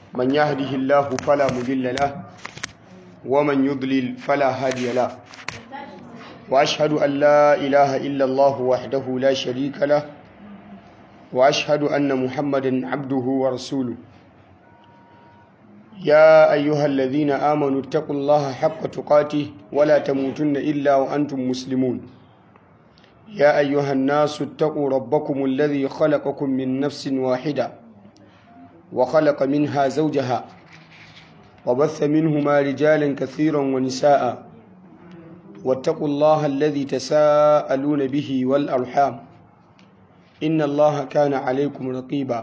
من يهده الله فلا مضل له ومن يضلل فلا هادي له وأشهد أن لا إله إلا الله وحده لا شريك له وأشهد أن محمدا عبده ورسوله يا أيها الذين آمنوا اتقوا الله حق تقاته ولا تموتن إلا وأنتم مسلمون يا أيها الناس اتقوا ربكم الذي خلقكم من نفس واحدة وخلق منها زوجها وبث منهما رجالا كثيرا ونساء واتقوا الله الذي تساءلون به والأرحام إن الله كان عليكم رقيبا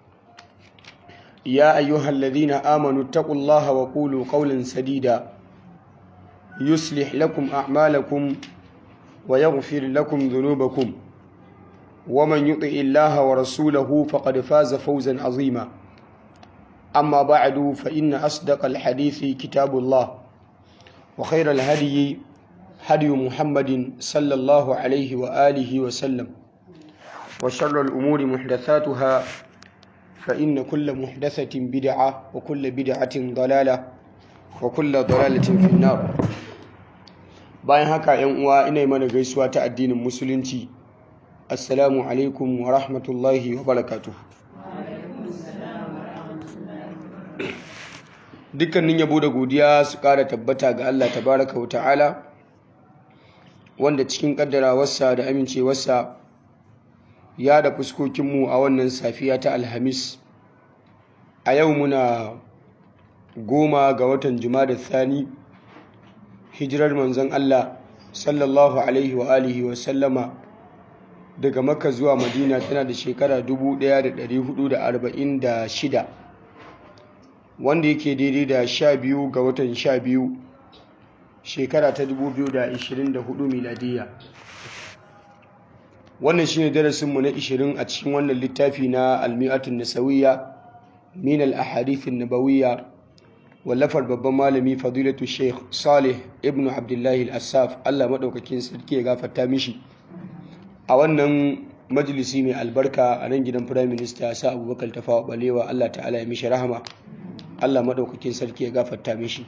يا أيها الذين آمنوا اتقوا الله وقولوا قولا سديدا يصلح لكم أعمالكم ويغفر لكم ذنوبكم ومن يطع الله ورسوله فقد فاز فوزا عظيما أما بعد فإن أصدق الحديث كتاب الله وخير الهدي هدي محمد صلى الله عليه وآله وسلم وشر الأمور محدثاتها فإن كل محدثة بدعة وكل بدعة ضلالة وكل ضلالة في النار bayan haka yan uwa ina yi mana gaisuwa ta addinin musulunci assalamu alaikum wa rahmatullahi wa barakatuh dukkanin yabo da godiya su kara tabbata ga Allah tabaraka wa ta'ala wanda cikin kaddarawarsa da amincewarsa ya da fuskokinmu a wannan safiya ta alhamis a yau muna goma ga watan da thani hijirar manzon Allah sallallahu alaihi wa alihi wa sallama daga makka zuwa madina tana da shekara 1446 wanda yake daidai da 12 ga watan 12 shekara ta 2024 miladiyya wannan shine darasinmu na 20 a cikin wannan littafi na almi'atun nasawiyya min al-ahadith an-nabawiyya wallafar babban malami fadilatu sheikh salih ibn abdullahi al-assaf Allah madaukakin sarki ya gafarta mishi a wannan majalisi mai albarka a nan gidan prime minister sa abubakar tafawa balewa Allah ta'ala ya mishi rahama Allah madaukakin sarki ya gafarta mishi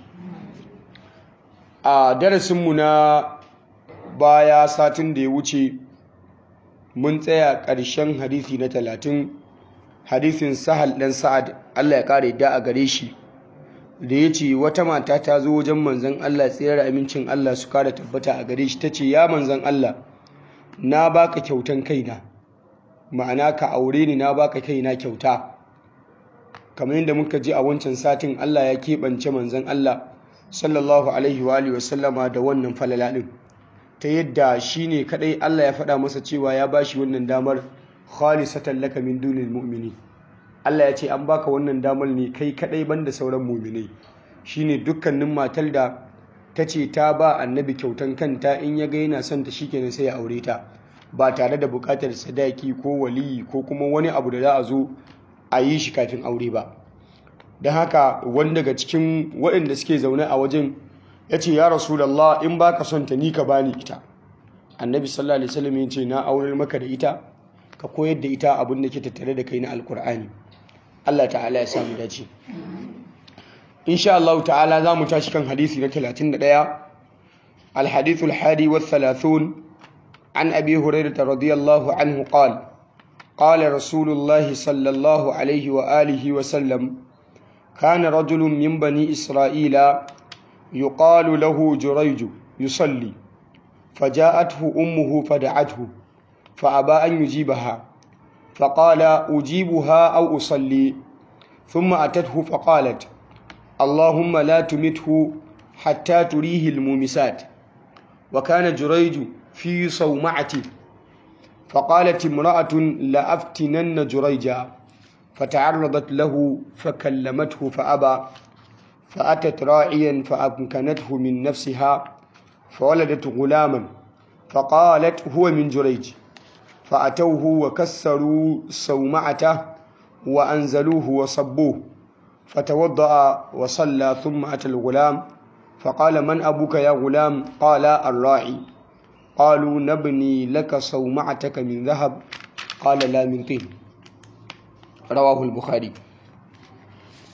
a darasinmu na baya satin da ya wuce mun tsaya ƙarshen hadisi na talatin hadisin sahal ɗan sa'ad Allah ya ƙara yadda a gare shi da ya ce wata mata ta zo wajen manzan Allah tsayar amincin Allah su kara tabbata a gare shi ta ce ya manzan Allah na baka kyautan kaina ma'ana ka aure ni na baka kaina kyauta kamar yadda muka ji a wancan satin Allah ya keɓance manzan Allah sallallahu alaihi wa alihi wasallama da wannan falala ɗin ta yadda shi ne kaɗai Allah ya faɗa masa cewa ya bashi wannan damar khalisatan laka min dunil mu'mini Allah ya ce an baka wannan damar ne kai kadai banda sauran muminai shine dukkanin matar da ta ce ta ba annabi kyautan kanta in ya ga yana son ta shikenan sai ya aure ta ba tare da bukatar sadaki ko waliyi ko kuma wani abu da za a zo a yi shi kafin aure ba don haka wani daga cikin waɗanda suke zaune a wajen ya ce ya rasulallah in baka son ta ni ka bani ita annabi sallallahu alaihi wasallam ya ce na aurar maka da ita ka koyar da ita abin da ke tattare da kai na alkur'ani Allah ta'ala ya samu dace insha Allah ta'ala za mu tashi kan hadisi na 31 الحديث الحادي والثلاثون عن أبي هريرة رضي الله عنه قال قال رسول الله صلى الله عليه وآله وسلم كان رجل من بني إسرائيل يقال له جريج يصلي فجاءته أمه فدعته فأبى أن يجيبها فقال أجيبها أو أصلي ثم أتته فقالت اللهم لا تمته حتى تريه المومسات وكان جريج في صومعته فقالت امرأة لأفتنن جريجا فتعرضت له فكلمته فأبى فأتت راعيا فأمكنته من نفسها فولدت غلاما فقالت هو من جريج فأتوه وكسروا صومعته وأنزلوه وصبوه فتوضأ وصلى ثم أتى الغلام فقال من أبوك يا غلام قال الراعي قالوا نبني لك صومعتك من ذهب قال لا من طين رواه البخاري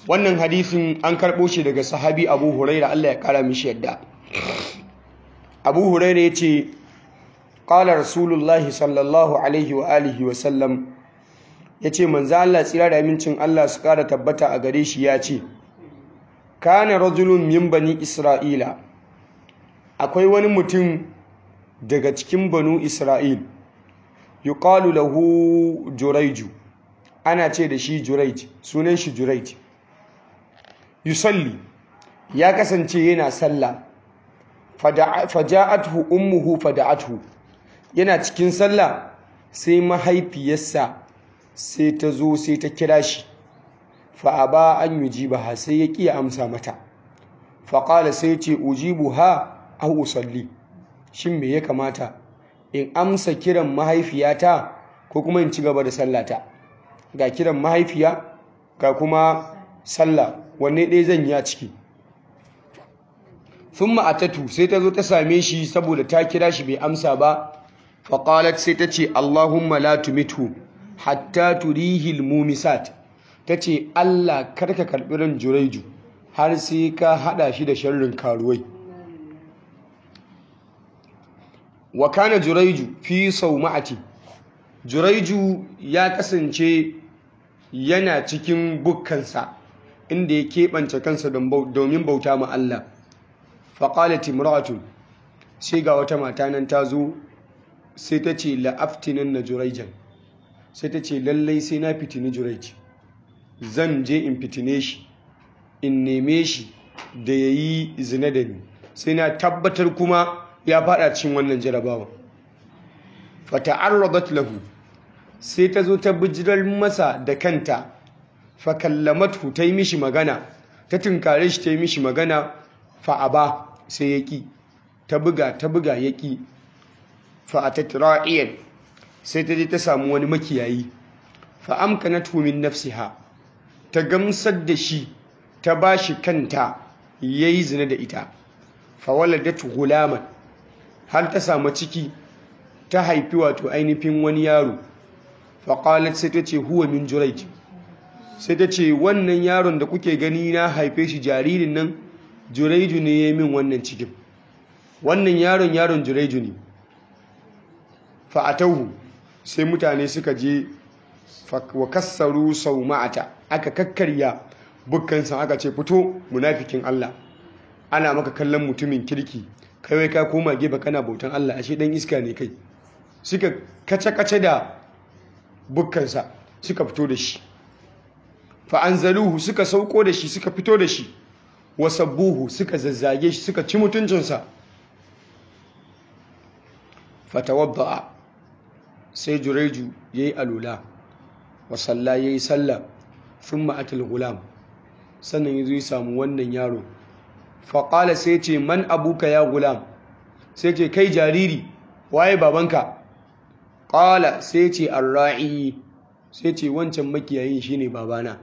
wannan hadisin an karɓo shi daga sahabi abu huraira Allah ya kara mishi yadda abu huraira ya ce ƙala rasulullahi sallallahu alaihi wa alihi wa sallam ya ce manzo Allah tsira da amincin Allah su ƙara tabbata a gare shi ya ce kana rajulun min bani isra'ila akwai wani mutum daga cikin banu isra'il yuqalu lahu juraiju ana ce da shi juraij sunan shi juraij yusalli ya kasance yana sallah faja'athu ummuhu fada'athu yana cikin sallah sai mahaifiyarsa sai ta zo sai ta kira shi fa'aba an yujibaha sai ya ƙi amsa mata faƙala sai ce ujibuha au usalli shin me ya kamata in amsa kiran mahaifiyata ko kuma in ci gaba da sallata ga kiran mahaifiya ga kuma sallah wanne ɗaya zan yi a ciki sun ma'atatu sai ta zo ta same shi saboda ta kira shi bai amsa ba faƙalat sai ta ce allahumma la tumitu hatta turihil mumisat ta ce allah karka karɓi ran juraiju har sai ka haɗa shi da sharrin karuwai wa kana juraiju fi sauma'ati juraiju ya kasance yana cikin bukkansa inda ya keɓance kansa domin bauta ma Allah faƙalat imra'atun sai ga wata mata nan ta zo sai ta ce la'aftinan na juraijan sai ta ce lallai sai na fitini juraij zan je in fitine shi in neme shi da ya yi zina da ni sai na tabbatar kuma ya fada cikin wannan jarabawa fata'arradat lahu sai ta zo ta bijirar masa da kanta fakallamatu ta yi mishi magana ta tunkare shi ta yi mishi magana fa'aba sai ya ƙi ta buga ta buga ya ƙi fa'atat ra'iyan sai ta je ta samu wani makiyayi fa'amkanatu min nafsiha ta gamsar da shi ta ba shi kanta ya yi zina da ita fawaladat gulaman har ta samu ciki ta haifi wato ainihin wani yaro faƙalat sai ta ce huwa min juraij sai ta ce wannan yaron da kuke gani na haife shi jaririn nan juraiju ne ya yi min wannan cikin wannan yaron yaron juraiju ne fa'atahu sai mutane suka je wa kassaru sau ma'ata aka kakkarya bukkansa aka ce fito munafikin Allah ana maka kallon mutumin kirki kawai ka koma gefe kana bautan Allah ashe dan iska ne kai suka kace-kace da bukkansa suka fito da shi fa'anzaluhu suka sauko da shi suka fito da shi wasabbuhu suka zazzage shi suka ci mutuncinsa fatawadda'a sai jureju ya yi alula wasalla ya yi sallah sun ma'atul gulam sannan ya zo ya samu wannan yaro faƙala sai ce man abuka ya gulam sai ce kai jariri waye babanka ƙala sai ce arra'i sai ce wancan makiyayin shine babana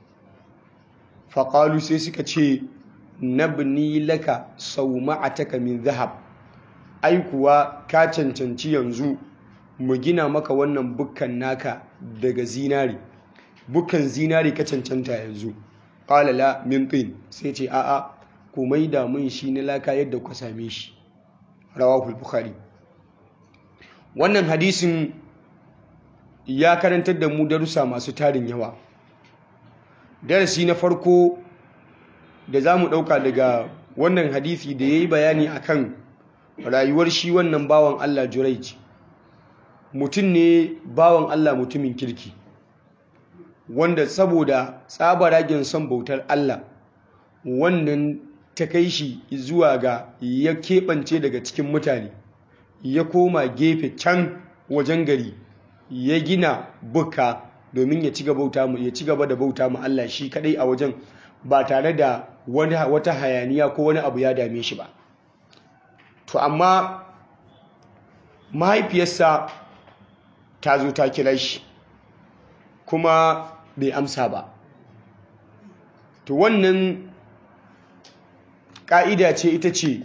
faƙalu sai suka ce nabni laka sau ma'ataka min zahab ai kuwa ka cancanci yanzu mu gina maka wannan bukkan naka daga zinari bukkan zinari ka cancanta yanzu ƙala la min tin sai ce a'a ku maida mun shi na laka yadda ku same shi rawahul bukhari wannan hadisin ya karantar da mu darussa masu tarin yawa darasi na farko da za mu ɗauka daga wannan hadisi da ya yi bayani akan rayuwar shi wannan bawan Allah Juraij mutum ne bawan Allah mutumin kirki wanda saboda tsabaragen son bautar Allah wannan ta kai shi zuwa ga ya keɓance daga cikin mutane ya koma gefe can wajen gari ya gina buka domin ya ci gaba da bauta ma Allah shi kadai a wajen ba tare da wata hayaniya ko wani abu ya dame shi ba to amma mahaifiyarsa ta zo ta kira shi kuma bai amsa ba to wannan ƙa'ida ce ita ce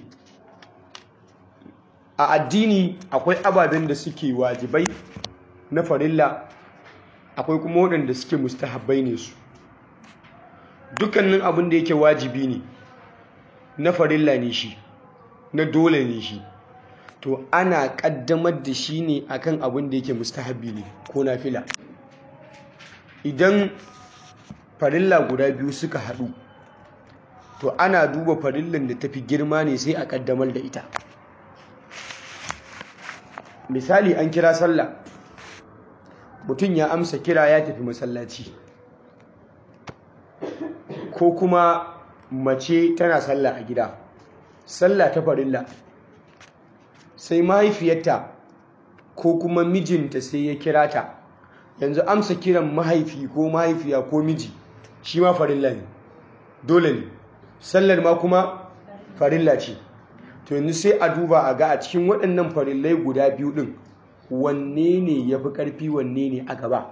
a addini akwai ababen da suke wajibai na farilla akwai kuma waɗanda suke mustahabbai ne su dukkanin abin da yake wajibi ne na farilla ne shi na dole ne shi to ana kaddamar da shi ne akan abin da yake mustahabi ne ko nafila idan farilla guda biyu suka haɗu to ana duba farillan da tafi girma ne sai a kaddamar da ita misali an kira sallah mutum ya amsa kira ya tafi masallaci ko kuma mace tana sallah a gida sallah ta farilla sai mahaifiyarta ko kuma mijinta sai ya kira ta yanzu amsa kiran mahaifi ko mahaifiya ko miji shi ma farilla ne dole ne sallar ma kuma farilla ce to yanzu sai a duba a ga a cikin waɗannan farillai guda biyu ɗin wanne ne ya fi ƙarfi wanne ne a gaba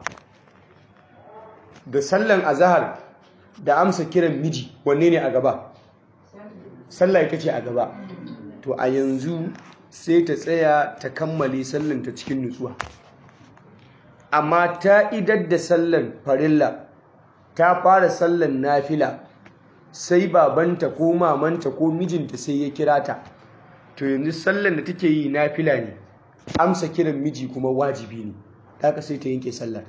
da sallan azahar da amsa kiran miji wanne ne a gaba sallah ita ce a gaba to a yanzu sai ta tsaya ta kammale sallan ta cikin nutsuwa amma ta idar da sallan farilla ta fara sallan nafila sai babanta ko mamanta ko mijinta sai ya kira ta to yanzu sallan da take yi nafila ne amsa kiran miji kuma wajibi ne ta sai ta yanke sallar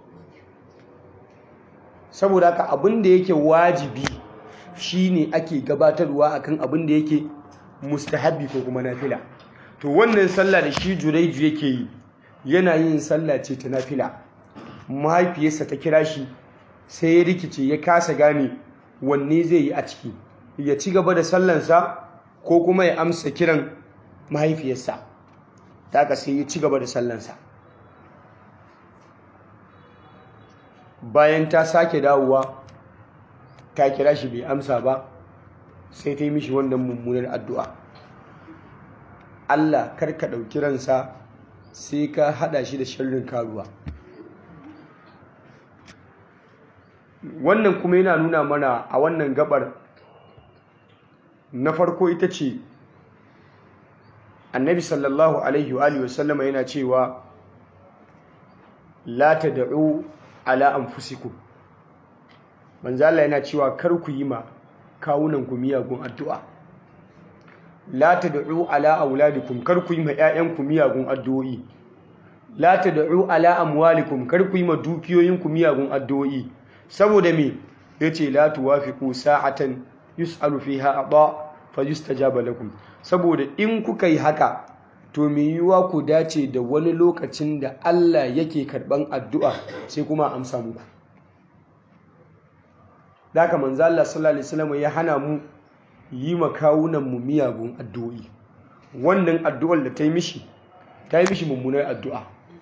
saboda haka abin da yake wajibi shine ake gabatarwa akan abin da yake mustahabbi ko kuma nafila to wannan sallah da shi juraiju yake yi yana yin sallah ce ta nafila mahaifiyarsa ta kira shi sai ya rikice ya kasa gane wanne zai yi a ciki ya ci gaba da sallansa ko kuma ya amsa kiran mahaifiyarsa ta ka sai ya ci gaba da sallansa bayan ta sake dawowa ta kira shi bai amsa ba sai ta yi mishi wannan mummunar addu'a Allah karka ɗauki ransa sai ka haɗa shi da sharrin karuwa wannan kuma yana nuna mana a wannan gabar na farko ita ce annabi sallallahu alaihi wa sallama yana cewa la tad'u ala anfusikum manzo Allah yana cewa kar ku yi ma kawunan ku miyagun addu'a la tad'u ala auladikum kar ku yi ma ƴaƴan ku miyagun addu'o'i la tad'u ala amwalikum kar ku yi ma dukiyoyin ku miyagun addu'o'i saboda me yace la tuwafiqu sa'atan yus'alu fiha aba fayustajaba lakum saboda in kuka yi haka to me yiwa ku dace da wani lokacin da Allah yake karban addu'a sai kuma amsa muku Daka manzo Allah sallallahu alaihi wasallam ya hana mu yi makawunan mu miyagun addu'o'i wannan addu'ar da ta yi mishi ta yi mishi mummunar addu'a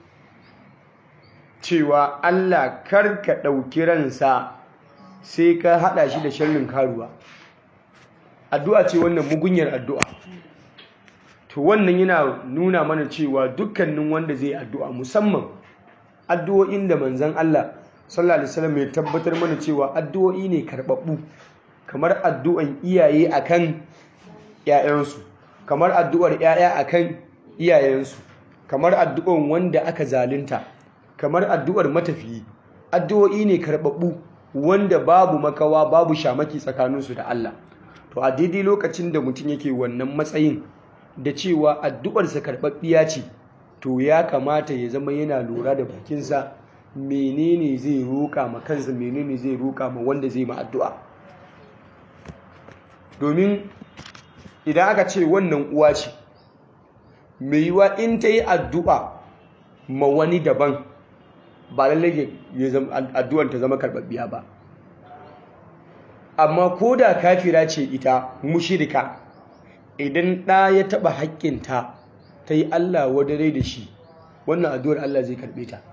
cewa Allah karka ɗauki ransa sai ka haɗa shi da sharrin karuwa addu'a ce wannan mugunyar addu'a to wannan yana nuna mana cewa dukkanin wanda zai addu'a musamman addu'o'in da manzan Allah sallallahu alaihi wasallam ya tabbatar mana cewa addu'o'i ne karɓaɓɓu kamar addu'an iyaye akan ‘ya'yansu kamar addu'ar ‘ya'ya akan iyayensu kamar addu'an wanda aka zalunta kamar addu'ar matafiyi addu'o'i ne karɓaɓɓu wanda babu makawa babu shamaki tsakaninsu da Allah to a daidai lokacin da mutum yake wannan matsayin da cewa addu'arsa karɓaɓɓiya ce to ya kamata ya zama yana lura da bakinsa menene zai roƙa ma kansa menene zai roƙa ma wanda zai ma addu'a domin idan aka ce wannan uwa ce mai yiwa in ta yi addu'a ma wani daban ba lallai addu'ar ta zama karɓaɓɓiya ba amma ko da kafira ce ita mushirika idan ɗa ya taɓa haƙƙinta ta yi Allah wadare da shi wannan addu'ar Allah zai karɓe ta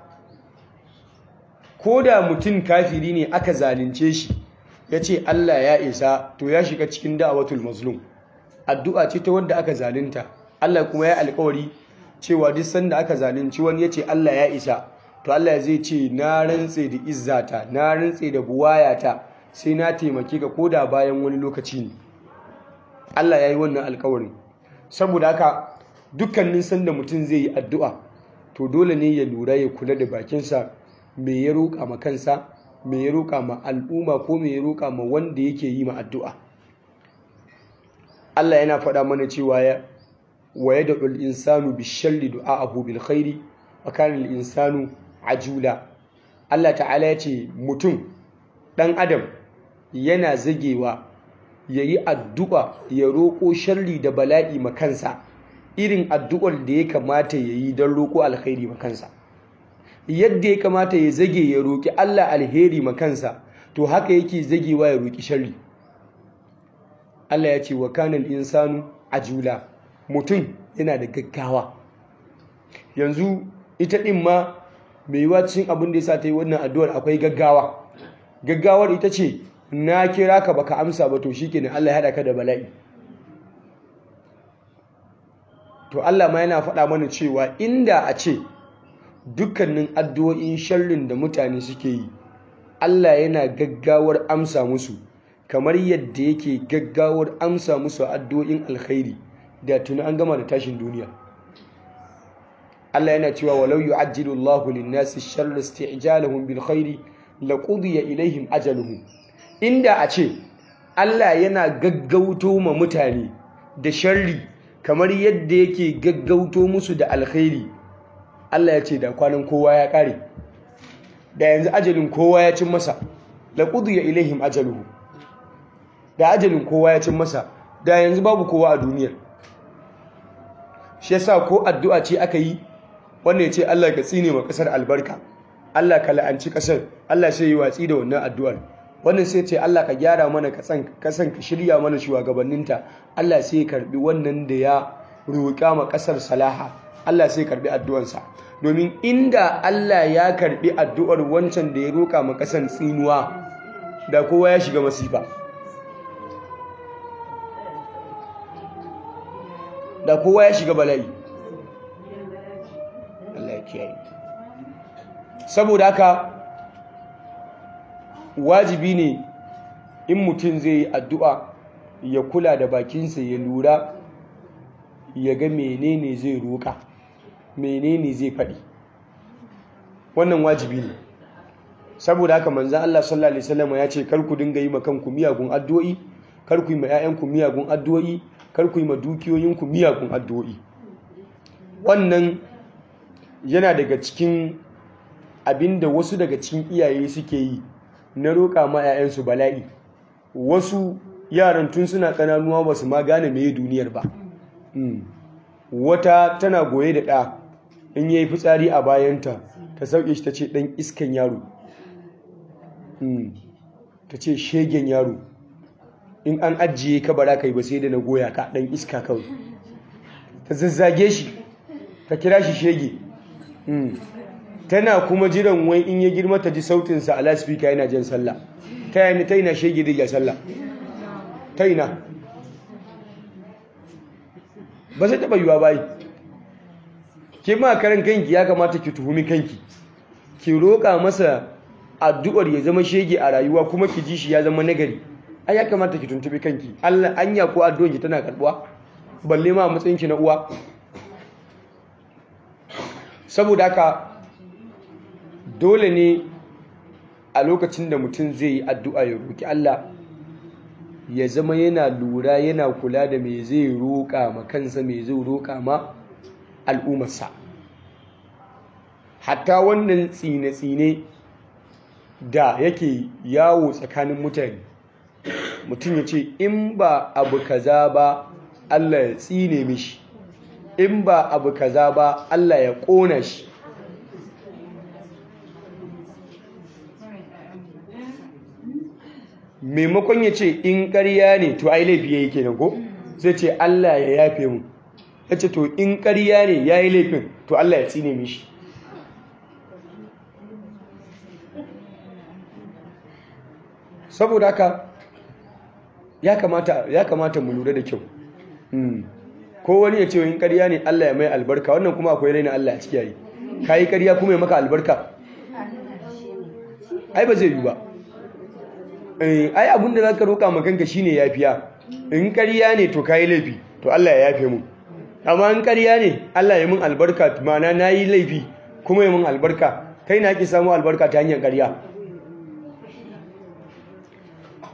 ko da mutum kafiri ne aka zalunce shi ya ce Allah ya isa to ya shiga cikin da'awatul mazlum addu'a ce ta wanda aka zalunta Allah kuma ya alƙawari cewa duk sanda aka zalunci wani ya ce Allah ya isa to Allah zai ce na rantse da izzata na rantse da buwayata sai na taimake ka koda bayan wani lokaci ne Allah ya yi wannan alƙawarin saboda haka dukkanin sanda mutum zai yi addu'a to dole ne ya lura ya kula da bakinsa me ya roƙa ma kansa me ya roƙa ma al'umma ko me ya roƙa ma wanda yake yi ma addu'a Allah yana faɗa mana cewa ya wa yad'u al-insanu bi-sharri du'a'ahu bil-khairi wa kana al-insanu ajula Allah ta'ala ya ce mutum ɗan adam yana zagewa ya yi addu'a ya roƙo sharri da bala'i makansa irin addu'ar da ya kamata ya yi don roƙo alkhairi makansa yadda ya kamata ya zage ya roƙi Allah alheri makansa to haka yake zagewa ya roƙi sharri Allah ya ce wa kanal insanu ajula mutum yana da gaggawa yanzu ita ɗin ma mai yiwa cikin abin da ya sa ta yi wannan addu'ar akwai gaggawa gaggawar ita ce na kira ka baka amsa ba to shikenan Allah ya haɗa ka da bala'i to Allah ma yana faɗa mana cewa inda a ce dukkanin addu'o'in sharrin da mutane suke yi Allah yana gaggawar amsa musu kamar yadda yake gaggawar amsa musu addu'o'in alkhairi da tuni an gama da tashin duniya Allah yana cewa walau yu'ajjilu Allahu lin-nasi sharra isti'jalahum bil khairi laqudiya ilaihim ajaluhum inda a ce Allah yana gaggauto ma mutane da sharri kamar yadda yake gaggauto musu da alkhairi Allah ya ce da kwanan kowa ya kare da yanzu ajalin kowa ya cin masa laqudiya ilaihim ajaluhum da ajalin kowa ya cin masa da yanzu babu kowa a duniyar shi yasa ko addu'a ce aka yi wanda ya ce Allah ka tsine ma kasar albarka Allah ka la'anci kasar Allah sai yi watsi da wannan addu'ar wannan sai ce Allah ka gyara mana kasan kasan ka shirya mana shugabanninta Allah sai ya karbi wannan da ya roƙa ma kasar salaha Allah sai karbi addu'arsa domin inda Allah ya karbi addu'ar wancan da ya roƙa ma kasar tsinuwa da kowa ya shiga masifa da kowa ya shiga bala'i Allah ya kiyaye saboda haka wajibi ne in mutum zai yi addu'a ya kula da bakinsa ya lura ya ga menene zai roƙa menene zai faɗi wannan wajibi ne saboda haka manzan Allah sallallahu Alaihi wasallam ya ce kar ku dinga yi kanku miyagun addu'o'i kar ku yi ma 'ya'yanku miyagun addu'o'i kar ku yi ma dukiyoyinku miyagun addu'o'i wannan yana daga cikin abinda wasu daga cikin iyaye suke yi na roƙa ma 'ya'yansu bala'i wasu yaran tun suna ƙananuwa ba su ma gane mai duniyar ba wata tana goye da ɗa in yayi fitsari a bayanta ta sauke shi ta ce ɗan iskan yaro ta ce shegen yaro in an ajiye ka bara kai ba sai da na goya ka ɗan iska kawai ta zazzage shi ta kira shi shege tana kuma jiran wai in ya girma ta ji sautinsa a laspika yana jan sallah ta yana ta yana shege da sallah ta yana ba sai taɓa yiwa bayi ke ma karan kanki ya kamata ki tuhumi kanki ki roƙa masa addu'ar ya zama shege a rayuwa kuma ki ji shi ya zama nagari ai ya kamata ki tuntubi kanki Allah anya ko addu'ar ki tana karbuwa balle ma matsayin ki na uwa saboda haka dole ne a lokacin da mutum zai yi addu'a ya roki Allah ya zama yana lura yana kula da me zai roƙa ma kansa me zai roƙa ma al'ummarsa hatta wannan tsine-tsine da yake yawo tsakanin mutane mutum ya ce in ba abu kaza ba Allah ya tsine mishi in ba abu kaza ba Allah ya ƙona shi maimakon ya ce in ƙarya ne to ai laifi ya yi kenan ko zai ce Allah ya yafe mu ya ce to in ƙarya ne ya yi laifin to Allah ya tsine mishi saboda haka ya kamata ya kamata mu lura da kyau ko wani ya ce in ƙarya ne Allah ya mai albarka wannan kuma akwai raina Allah a ciki yayi kai ƙarya kuma ya maka albarka ai ba zai yi ba ai abin da zaka roka ma kanka shine yafiya in ƙarya ne to kai laifi to Allah ya yafe mu amma in ƙarya ne Allah ya mun albarka ma'ana nayi laifi kuma ya mun albarka kai na ki samu albarka ta hanyar ƙarya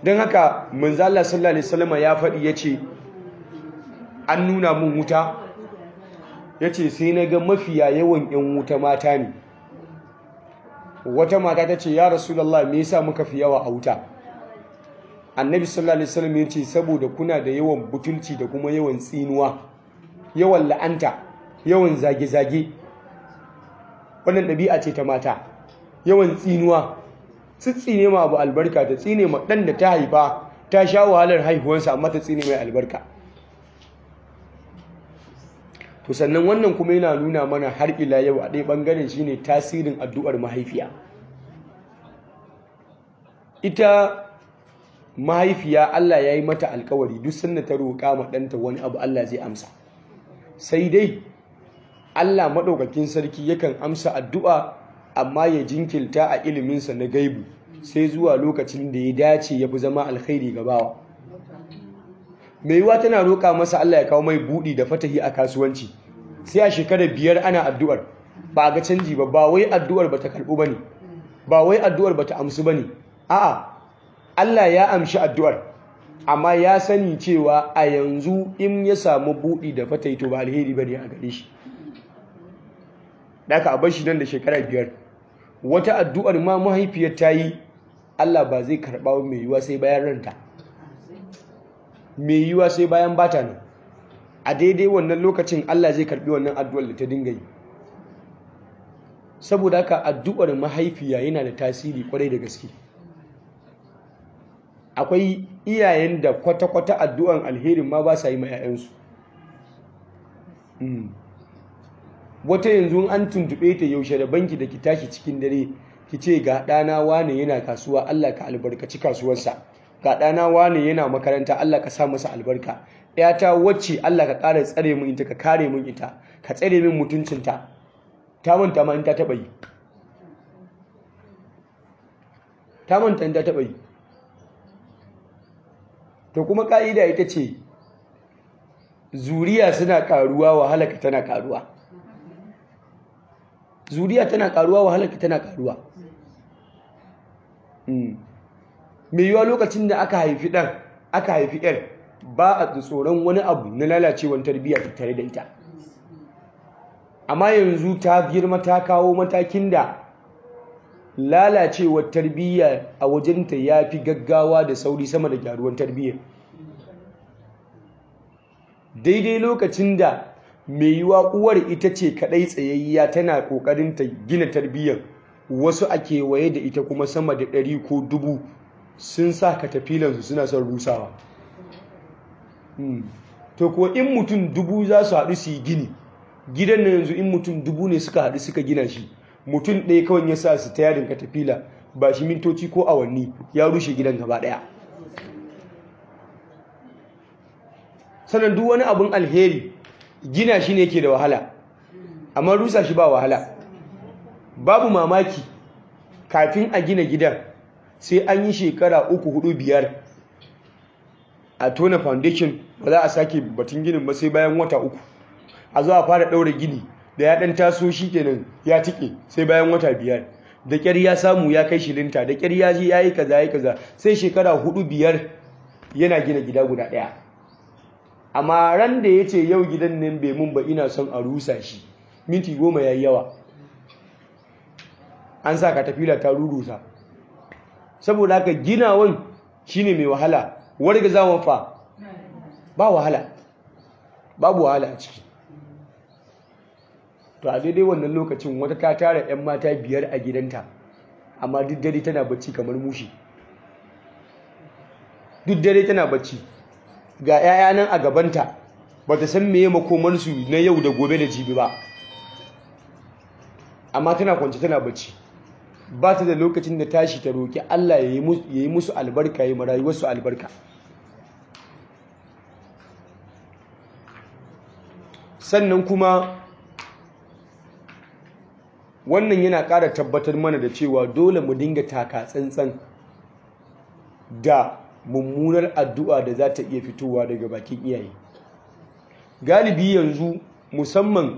don haka manzala sallallahu alaihi wasallam ya faɗi ya ce an nuna mun wuta ya ce sai na ga mafiya yawan 'yan wuta mata ne wata mata ta ce ya rasulallah me yasa muka fi yawa a wuta annabi sallallahu alaihi wasallam ya ce saboda kuna da yawan butulci da kuma yawan tsinuwa yawan la'anta yawan zage-zage wannan ɗabi'a ce ta mata yawan tsinuwa tsitsine ma abu albarka ta tsine ma ɗan da ta haifa ta sha wahalar haihuwarsa amma ta tsine mai albarka to sannan wannan kuma yana nuna mana har ila yau a ɗaya ɓangaren shine tasirin addu'ar mahaifiya ita mahaifiya Allah ya yi mata alkawari duk sanda ta roƙa ma ɗanta wani abu Allah zai amsa sai dai Allah maɗaukakin sarki yakan amsa addu'a amma ya jinkilta a iliminsa na gaibu sai zuwa lokacin da ya dace ya fi zama alkhairi gabawa mai yiwa tana roƙa masa Allah ya kawo mai buɗi da fatahi a kasuwanci sai a shekarar biyar ana addu'ar ba a ga canji ba ba wai addu'ar ba ta karɓu ba ne ba wai addu'ar ba ta amsu ba ne a'a Allah ya amshi addu'ar amma ya sani cewa a yanzu in ya samu buɗi da fatahi to ba alheri ba ne a gare shi da aka bar shi nan da shekara biyar wata addu'ar ma mahaifiyar ta yi Allah ba zai karɓa mai yiwa sai bayan ranta mai yiwa sai bayan bata nan a daidai wannan lokacin Allah zai karɓi wannan addu'ar da ta dinga yi saboda haka addu'ar mahaifiya yana da tasiri kwarai da gaske akwai iyayen da kwata-kwata addu'an alherin ma ba sa yi ma 'ya'yansu wata yanzu an tuntube ta yaushe da banki da ki tashi cikin dare ki ce ga ɗana wane yana kasuwa Allah ka albarkaci kasuwarsa ga ɗana wane yana makaranta Allah ka sa masa albarka ‘yata wacce Allah ka ƙara tsare min ita ka kare min ita ka tsare min mutuncinta ta manta ma in ta taɓa yi ta manta in ta taɓa yi to kuma ƙa'ida ita ce zuriya suna ƙaruwa wahalaka tana ƙaruwa zuriya tana ƙaruwa wahalaka tana ƙaruwa mai yiwa lokacin da aka haifi ɗan aka haifi ‘yar ba a tsoron wani abu na lalacewar tarbiyya tattare da ita amma yanzu ta girma ta kawo matakin da lalacewar tarbiyya a wajenta ya fi gaggawa da sauri sama da gyaruwar tarbiyya daidai lokacin da mai yiwa uwar ita ce kadai tsayayya tana kokarin ta gina tarbiyyar wasu a kewaye da ita kuma sama da ɗari ko dubu sun sa katafilansu suna son rusawa to ko in mutum dubu za su haɗu su yi gini gidan na yanzu in mutum dubu ne suka haɗu suka gina shi mutum ɗaya kawai ya sa su ta yadin katafila ba shi mintoci ko awanni ya rushe gidan gaba ɗaya sannan duk wani abin alheri gina shi ne ke da wahala amma rusa shi ba wahala babu mamaki kafin a gina gidan sai an yi shekara uku hudu biyar a tona foundation ba za a sake batun ginin ba sai bayan wata uku a zo a fara ɗaura gini da ya ɗan taso shi kenan ya tike sai bayan wata biyar da ƙyar ya samu ya kai shilinta da ƙyar ya ji ya yi kaza ya kaza sai shekara hudu biyar yana gina gida guda ɗaya amma ran da ya ce yau gidan nan bai mun ba ina son a rusa shi minti goma ya yi yawa an sa katafila ta rurusa saboda haka ginawan shine mai wahala warga zawon fa ba wahala babu wahala a ciki to a daidai wannan lokacin wata ta tara 'yan mata biyar a gidanta amma duk dare tana bacci kamar mushi duk dare tana bacci ga 'ya'ya nan a gabanta ba ta san meye makomansu na yau da gobe da jibi ba amma tana kwanci tana bacci ba ta da lokacin da tashi ta roƙi Allah ya yi musu albarka ya yi marayuwarsu albarka sannan kuma wannan yana ƙara tabbatar mana da cewa dole mu dinga taka tsantsan da mummunar addu'a da za ta iya fitowa daga bakin iyaye galibi yanzu musamman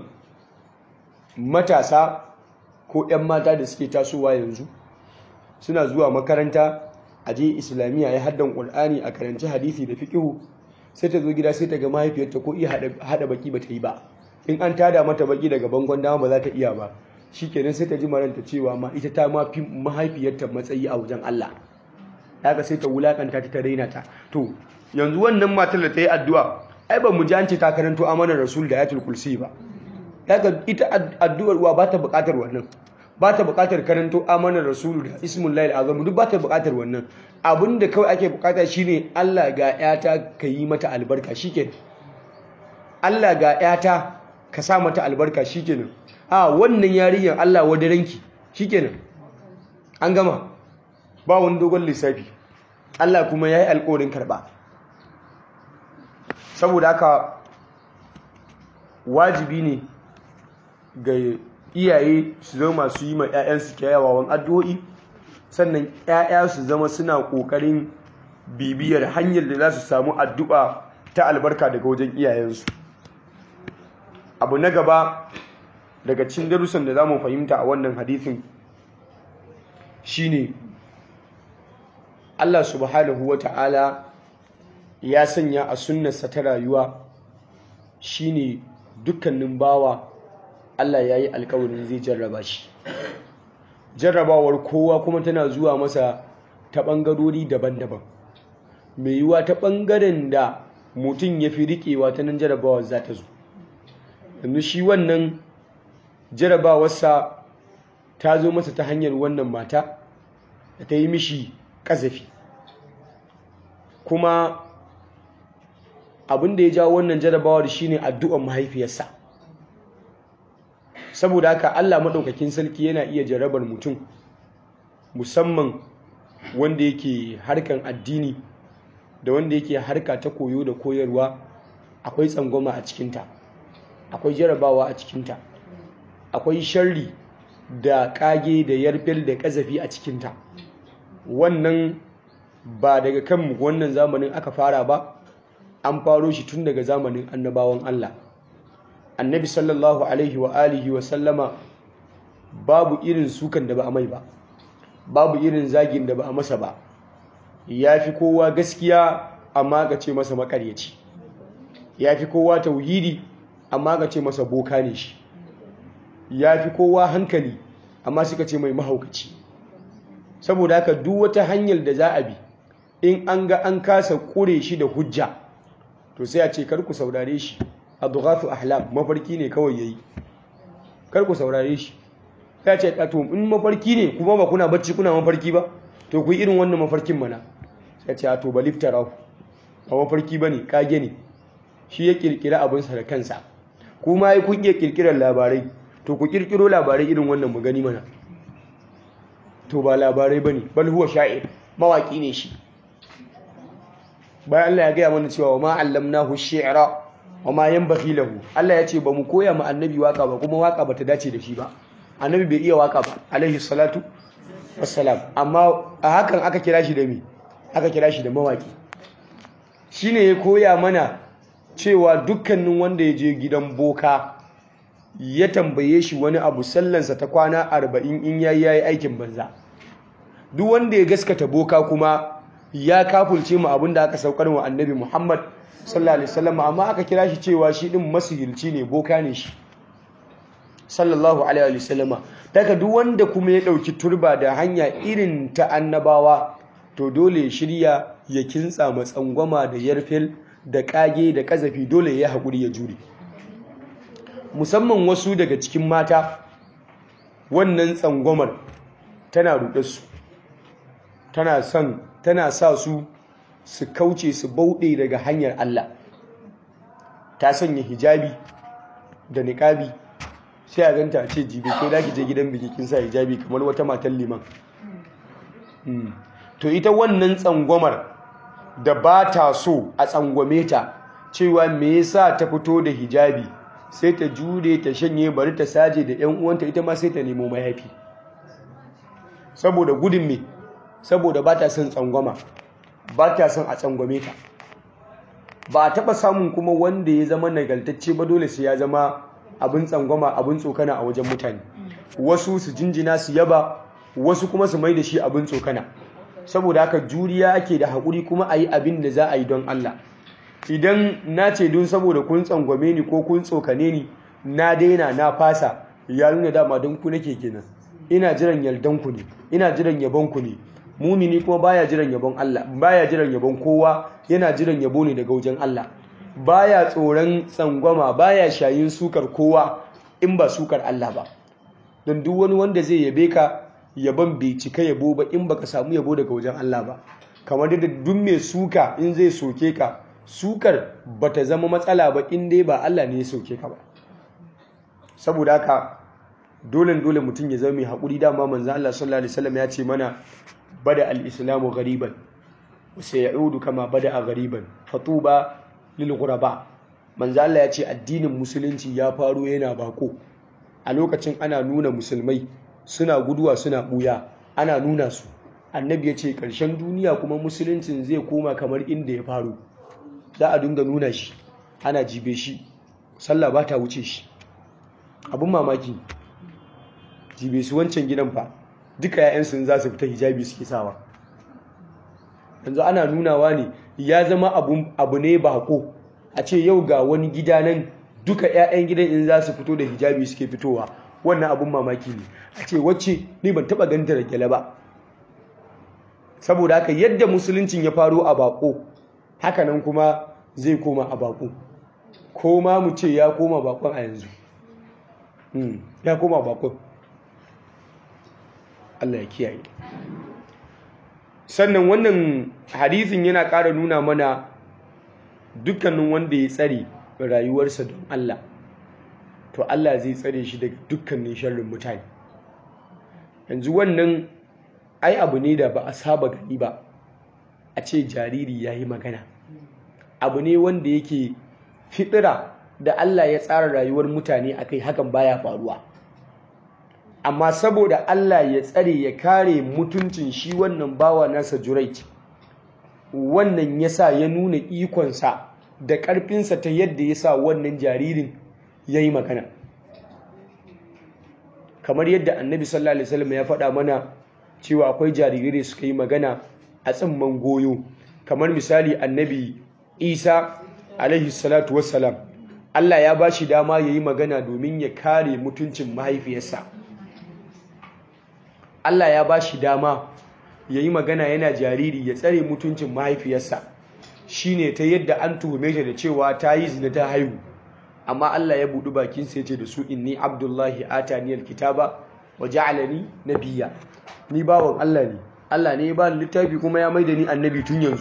matasa ko 'yan mata da suke tasowa yanzu suna zuwa makaranta a je islamiyya ya haddan qur'ani a karanci hadisi da fiqhu sai ta zo gida sai ta ga mahaifiyarta ko iya hada baki ba ta yi ba in an tada mata baki daga bangon dama ba za ta iya ba shikenan sai ta ji maranta cewa ma ita ta ma fi mahaifiyarta matsayi a wajen Allah haka sai ta wulakanta ta ta raina ta to yanzu wannan matar da ta yi addu'a ai ba mu ji an ce ta karanto amanar rasul da ayatul kursi ba haka ita addu'ar uwa ba ta buƙatar wannan ba ta buƙatar karanto amanar rasul da ismul lail azam duk ba ta buƙatar wannan abin da kawai ake buƙata shine Allah ga yata ka yi mata albarka shikenan Allah ga yata ka sa mata albarka shikenan a wannan yarinyar Allah wadaranki shikenan an gama ba wani dogon lissafi Allah kuma ya yi alƙawarin karɓa saboda haka wajibi ne ga iyaye su zama masu yi ma 'ya'yansu kyawawan addu'o'i sannan 'ya'ya su zama suna ƙoƙarin bibiyar hanyar da za su samu addu'a ta albarka daga wajen iyayensu abu na gaba daga cikin darussan da za mu fahimta a wannan hadithin shine Allah subhanahu wa ta'ala ya sanya a sunnarsa ta rayuwa shine dukkanin bawa Allah ya yi alkawarin zai jarraba shi jarrabawar kowa kuma tana zuwa masa ta ɓangarori daban-daban mai yiwuwa ta ɓangaren da mutum ya fi riƙewa ta nan jarrabawar za ta zo yanzu shi wannan jarrabawarsa ta zo masa ta hanyar wannan mata da ta yi mishi ƙazafi kuma abin da ya jawo wannan jarabawar shine addu'ar mahaifiyarsa saboda haka Allah maɗaukakin sarki yana iya jarabar mutum musamman wanda yake harkan addini da wanda yake harka ta koyo da koyarwa akwai tsangwama a cikinta akwai jarabawa a cikinta akwai sharri da ƙage da yarfel da ƙazafi a cikinta wannan ba daga kan wannan zamanin aka fara ba an faro shi tun daga zamanin annabawan Allah annabi sallallahu alaihi wa alihi wa sallama babu irin sukan da ba a mai ba babu irin zagin da ba a masa ba ya fi kowa gaskiya amma ga ce masa makaryaci ya fi kowa tauhidi amma ga ce masa boka ne shi ya fi kowa hankali amma suka ce mai mahaukaci saboda haka duk wata hanyar da za a bi in an ga an kasa kure shi da hujja to sai a ce kar ku saurare shi adghathu ahlam mafarki ne kawai yayi kar ku saurare shi sai a ce to in mafarki ne kuma ba kuna bacci kuna mafarki ba to ku irin wannan mafarkin mana sai a ce to baliftara ba mafarki bane kage ne shi ya kirkira abin sa da kansa kuma ai kun iya kirkirar labarai to ku kirkiro labarai irin wannan mu gani mana to ba labarai bane bal huwa sha'ir mawaki ne shi bayan Allah ya gaya mana cewa wa ma allamnahu shi'ra wa ma yanbaghi lahu Allah ya ce ba mu koya ma annabi waka ba kuma waka bata dace da shi ba annabi bai iya waka ba alaihi salatu wassalam amma a hakan aka kira shi da me aka kira shi da mawaki shine ya koya mana cewa dukkanin wanda ya je gidan boka ya tambaye shi wani abu sallansa ta kwana arba'in in yayi yayi aikin banza duk wanda ya gaskata boka kuma ya kafulce mu abin da aka saukar wa annabi Muhammad sallallahu alaihi wasallam amma aka kira shi cewa shi din masihirci ne boka ne shi sallallahu alaihi wasallama daga duk wanda kuma ya dauki turba da hanya irin ta annabawa to dole ya shirya ya kintsa matsangwama da yarfil da kage da kazafi dole ya haƙuri ya jure musamman wasu daga cikin mata wannan tsangwamar tana ruɗe su tana son tana sa su su kauce su bauɗe daga hanyar Allah ta sanya hijabi da niƙabi sai a ganta a ce jibe ko da ki je gidan biki kin sa hijabi kamar wata matan liman to ita wannan tsangwamar da ba ta so a tsangwame ta cewa me yasa ta fito da hijabi sai ta jure ta shanye bari ta saje da ƴan uwanta ita ma sai ta nemo mayafi saboda gudun me saboda ba ta son tsangwama ba ta son a tsangwame ta ba a taɓa samun kuma wanda ya zama nagaltacce ba dole sai ya zama abin tsangwama abin tsokana a wajen mutane wasu su jinjina su yaba wasu kuma su mai da shi abin tsokana saboda haka juriya ake da haƙuri kuma a yi abin da za a yi don Allah idan na ce don saboda kun tsangwame ni ko kun tsokane ni na daina na fasa ya nuna dama don ku nake kenan ina jiran yardan ku ne ina jiran yabon ku ne mumini kuma baya jiran yabon Allah baya jiran yabon kowa yana jiran yabo ne daga wajen Allah baya tsoron tsangwama baya shayin sukar kowa in ba sukar Allah ba don duk wani wanda zai yabe ka yabon bai cika yabo ba in baka samu yabo daga wajen Allah ba kamar da duk mai suka in zai soke ka sukar bata zama matsala ba in dai ba Allah ne ya soke ka ba saboda haka dole dole mutum ya zama mai haƙuri dama manzon Allah sallallahu alaihi wasallam ya ce mana bada al-islamu ghariban wa sayaudu kama bada a ghariban fatuba lil ghuraba manzo Allah ya ce addinin musulunci ya faro yana bako a lokacin ana nuna musulmai suna guduwa suna buya ana nuna su annabi ya ce ƙarshen duniya kuma musuluncin zai koma kamar inda ya faro za a dinga nuna shi ana jibe shi sallah ba ta wuce shi abin mamaki jibe su wancan gidan fa duka ‘ya'yansu za su fita hijabi suke sawa yanzu ana nunawa ne ya zama abu ne bako a ce yau ga wani gida nan duka 'ya'yan gidan in za su fito da hijabi suke fitowa wannan abun mamaki ne a ce wacce ni ban taba ganta da gyale ba saboda haka yadda musuluncin ya faro a bako hakanan kuma zai koma a bako ko ma mu ce ya koma bakon a yanzu ya koma bakon Allah ya kiyaye sannan wannan hadisin yana ƙara nuna mana dukkanin wanda ya tsare rayuwarsa don Allah to Allah zai tsare shi daga dukkanin sharrin mutane yanzu wannan ai abu ne da ba a saba gani ba a ce jariri ya yi magana abu ne wanda yake fitira da Allah ya tsara rayuwar mutane a kai hakan baya faruwa amma saboda Allah ya tsare ya kare mutuncin shi wannan bawa nasa Jurayj wannan yasa ya nuna ikonsa da ƙarfinsa ta yadda ya sa wannan jaririn ya yi magana kamar yadda annabi sallallahu alaihi wasallam ya faɗa mana cewa akwai jarirai suka yi magana a tsimman goyo kamar misali annabi isa alaihi salatu wassalam Allah ya ba shi dama ya yi magana domin ya kare mutuncin mahaifiyarsa Allah ya ba shi dama ya yi magana yana jariri ya tsare mutuncin mahaifiyarsa shine ta yadda an tuhume ta da cewa ta yi zina ta haihu amma Allah ya buɗi bakin sai ce da su inni abdullahi atani alkitaba wa ja'alani nabiyya ni bawan Allah ne Allah ne ya ba littafi kuma ya maida ni annabi tun yanzu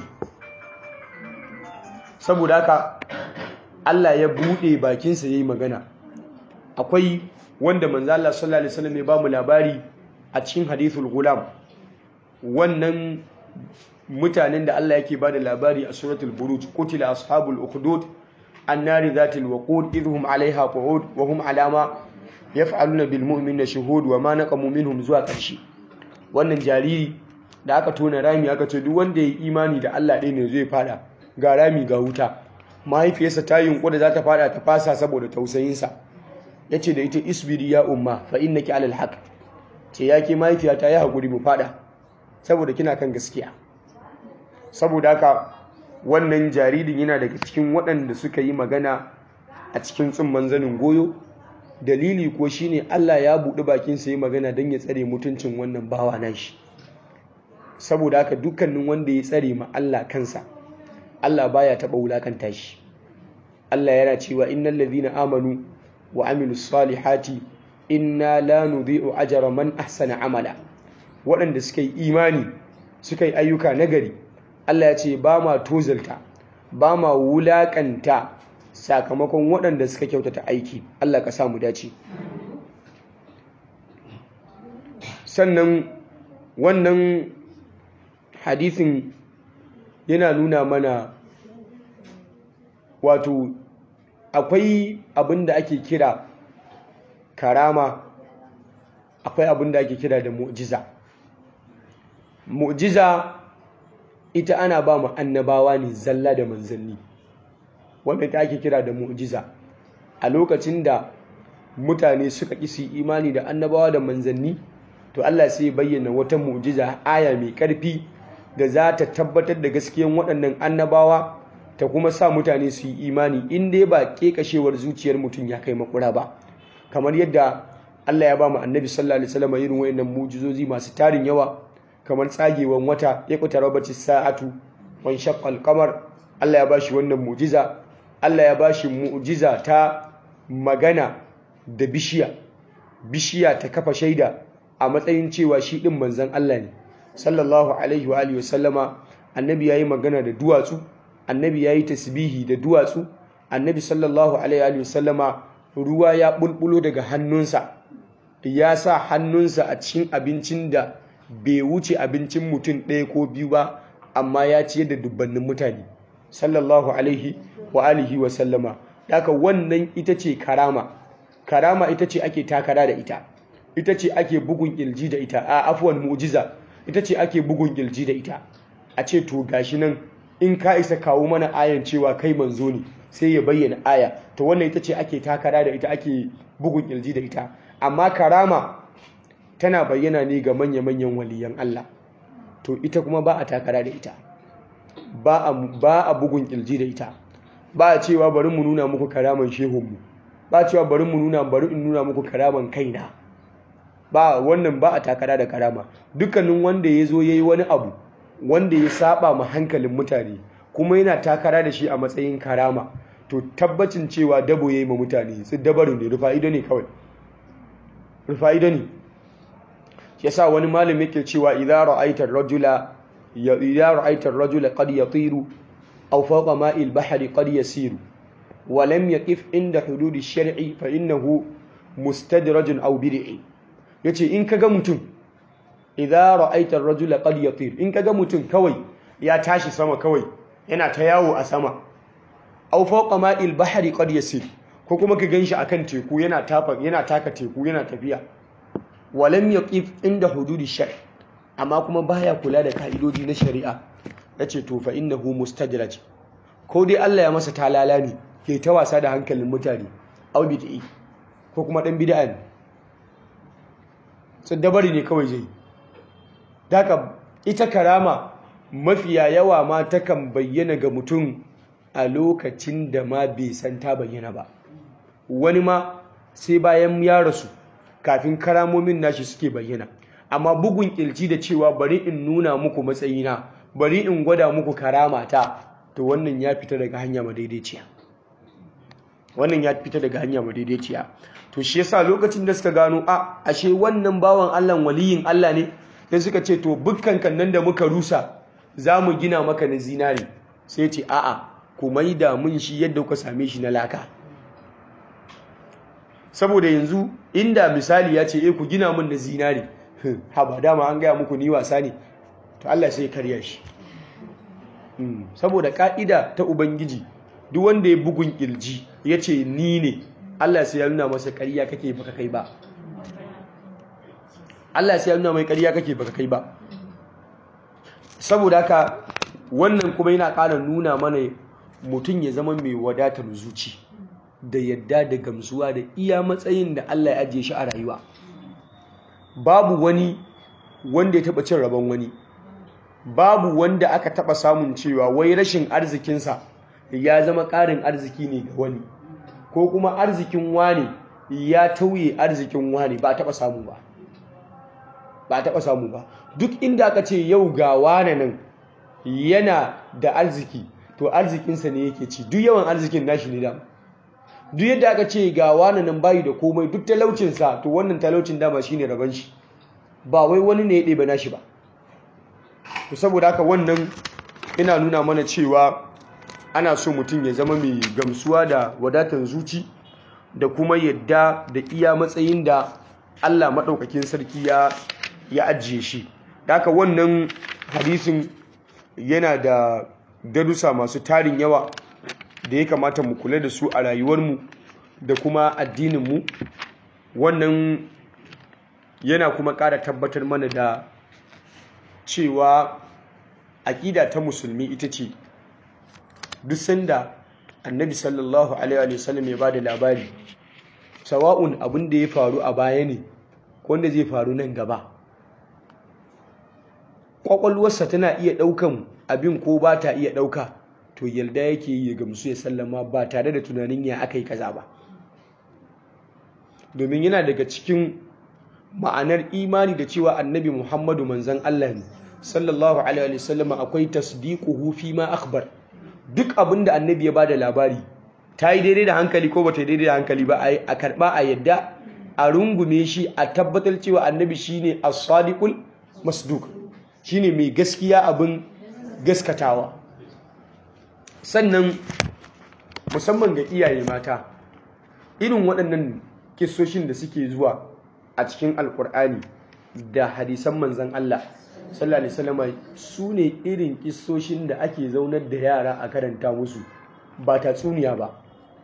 saboda haka Allah ya buɗe bakinsa yayi magana akwai wanda manzo Allah sallallahu alaihi wasallam ya ba mu labari a cikin hadithul gulam wannan mutanen da Allah yake bada labari a suratul buruj qutila ashabul ukhdud annari zatil waqud idhum alaiha qu'ud wa hum alama yaf'aluna bil mu'minina shuhud wa ma naqamu minhum zuwa ƙarshe wannan jariri da aka tona rami aka ce duk wanda ya imani da Allah ɗaya ne zai fada ga rami ga wuta mahaifiyarsa ta yunƙura za ta fada ta fasa saboda tausayinsa ya ce da ita isbiri ya umma fa innaki alal haq ce ya ke mahaifiyata ya haƙuri mu fada saboda kina kan gaskiya saboda haka wannan jaririn yana daga cikin waɗanda suka yi magana a cikin tsumman zanin goyo dalili ko shine Allah ya buɗi bakinsa yi magana don ya tsare mutuncin wannan bawa nashi saboda haka dukkanin wanda ya tsare ma Allah kansa Allah baya taɓa wulakanta shi Allah yana cewa innal ladhina amanu wa amilus salihati inna la nudhi'u ajra man ahsana amala waɗanda suka yi imani suka yi ayyuka nagari Allah ya ce ba ma tozalta ba ma wulakanta sakamakon waɗanda suka kyautata aiki Allah ka samu dace sannan wannan hadisin yana nuna mana wato akwai abin da ake kira karama akwai abin da ake kira da mu'jiza mu'jiza ita ana ba mu annabawa ne zalla da manzanni wanda ta ake kira da mu'jiza a lokacin da mutane suka kisi imani da annabawa da manzanni to Allah sai bayyana wata mu'jiza aya mai karfi da za ta tabbatar da gaskiyan waɗannan annabawa ta kuma sa mutane su yi imani in dai ba kekashewar zuciyar mutum ya kai makura ba kamar yadda Allah ya ba mu annabi sallallahu alaihi wasallam irin wayannan mujizozi masu tarin yawa kamar tsagewan wata ya kuta rabati sa'atu wan shaqqal qamar Allah ya ba shi wannan mujiza Allah ya ba shi mujiza ta magana da bishiya bishiya ta kafa shaida a matsayin cewa shi din manzon Allah ne sallallahu alaihi wa alihi wasallama annabi yayi magana da duwatsu annabi yayi tasbihi da duwatsu annabi sallallahu alaihi wa sallama ruwa ya bulbulo daga hannunsa ya sa hannunsa a cikin abincin da bai wuce abincin mutum ɗaya ko biyu ba amma ya ciyar da dubbannin mutane sallallahu alaihi wa alihi wa sallama daga wannan ita ce karama karama ita ce ake takara da ita ita ce ake bugun ƙirji da ita a afuwan mu'jiza ita ce ake bugun ƙirji da ita a ce to gashi nan in ka isa kawo mana ayan cewa kai manzo ne sai ya bayyana aya to wannan ita ce ake takara da ita ake bugun ƙirji da ita amma karama tana bayyana ne ga manya-manyan waliyan Allah to ita kuma ba a takara da ita ba a bugun ƙirji da ita ba a cewa bari mu nuna muku karaman shehunmu ba a cewa bari mu nuna bari in nuna muku karaman kaina ba wannan ba a takara da karama dukkanin wanda ya zo ya yi wani abu wanda ya saba ma hankalin mutane kuma yana takara da shi a matsayin karama to tabbacin cewa dabo ya yi ma mutane su dabaru ne rufa ido ne kawai rufa ido ne ya sa wani malami yake cewa idza ra'aita ar-rajula idza ra'aita ar-rajula qad yatiru aw fawqa ma'i al-bahri qad yasiru wa lam yaqif inda hudud ash-shar'i fa innahu mustadraj aw bid'i yace in kaga mutum idza ra'aita ar-rajula qad yatir in kaga mutum kawai ya tashi sama kawai yana ta yawo a sama aw fawqa ma'il bahri qad yasir ko kuma ka ganshi akan teku yana tafa yana taka teku yana tafiya walam yaqif inda hududi shar amma kuma baya kula da ka'idoji na shari'a yace to fa innahu mustadraj ko dai Allah ya masa talala ne ke ta wasa da hankalin mutane aw bid'i ko kuma dan bid'a ne dabari ne kawai zai daga ita karama mafiya yawa ma takan bayyana ga mutum a lokacin da ma bai san ta bayyana ba wani ma sai bayan ya rasu kafin karamomin nashi suke bayyana amma bugun kilci da cewa bari in nuna muku matsayina bari in gwada muku karamata to wannan ya fita daga hanya madaidaiciya wannan ya fita daga hanya madaidaiciya to shi yasa lokacin da suka gano a ashe wannan bawan Allah waliyin Allah ne sai suka ce to bukkan nan da muka rusa za mu gina maka na zinari sai ce a'a ku maida mun shi yadda kuka same shi na laka saboda yanzu inda misali ya ce eh ku gina mun na zinari ha ba dama an gaya muku ni wasa ne to Allah sai karya shi saboda ka'ida ta ubangiji duk wanda ya bugun kirji ya ce ni ne Allah sai ya nuna masa ƙarya kake baka kai ba Allah sai ya nuna mai ƙarya kake baka kai ba saboda haka wannan kuma yana ƙara nuna mana mutum ya zama mai wadatar zuci da yadda da gamsuwa da iya matsayin da Allah ya ajiye shi a rayuwa babu wani wanda ya taɓa cin rabon wani babu wanda aka taɓa samun cewa wai rashin arzikinsa ya zama ƙarin arziki ne ga wani ko kuma arzikin wani ya tauye arzikin wani ba taɓa samu ba ba taɓa samu ba duk inda aka ce yau ga wane nan yana da arziki to arzikinsa ne yake ci duk yawan arzikin nashi ne dama duk yadda aka ce ga wane nan bayi da komai duk talaucinsa to wannan talaucin dama shine rabon shi ba wai wani ne ya ɗebe nashi ba to saboda haka wannan ina nuna mana cewa ana so mutum ya zama mai gamsuwa da wadatar zuci da kuma yadda da iya matsayin da Allah maɗaukakin sarki ya ya ajiye shi haka wannan hadisin yana da darussa masu tarin yawa da ya kamata mu kula da su a rayuwarmu da kuma addininmu wannan yana kuma ƙara tabbatar mana da cewa aƙida ta musulmi ita ce duk sanda annabi sallallahu alaihi wasallam ya ba da labari sawa'un abin da ya faru a baya ne wanda zai faru nan gaba kwakwalwarsa tana iya ɗaukan abin ko ba ta iya ɗauka to yalda yake yi ya gamsu ya sallama ba tare da tunanin ya aka yi kaza ba domin yana daga cikin ma'anar imani da cewa annabi muhammadu manzan allah ne sallallahu alaihi wasallama akwai tasdiquhu fi ma akhbar duk abin da annabi ya bada labari ta yi daidai da hankali ko bata yi daidai da hankali ba a karba a yadda a rungume shi a tabbatar cewa annabi shine as-sadiqul masduq shine mai gaskiya abin gaskatawa sannan musamman ga iyaye mata irin waɗannan kissoshin da suke zuwa a cikin alkur'ani da hadisan manzan Allah sallallahu alaihi wasallam su ne irin kissoshin da ake zaunar da yara a karanta musu ba tatsuniya ba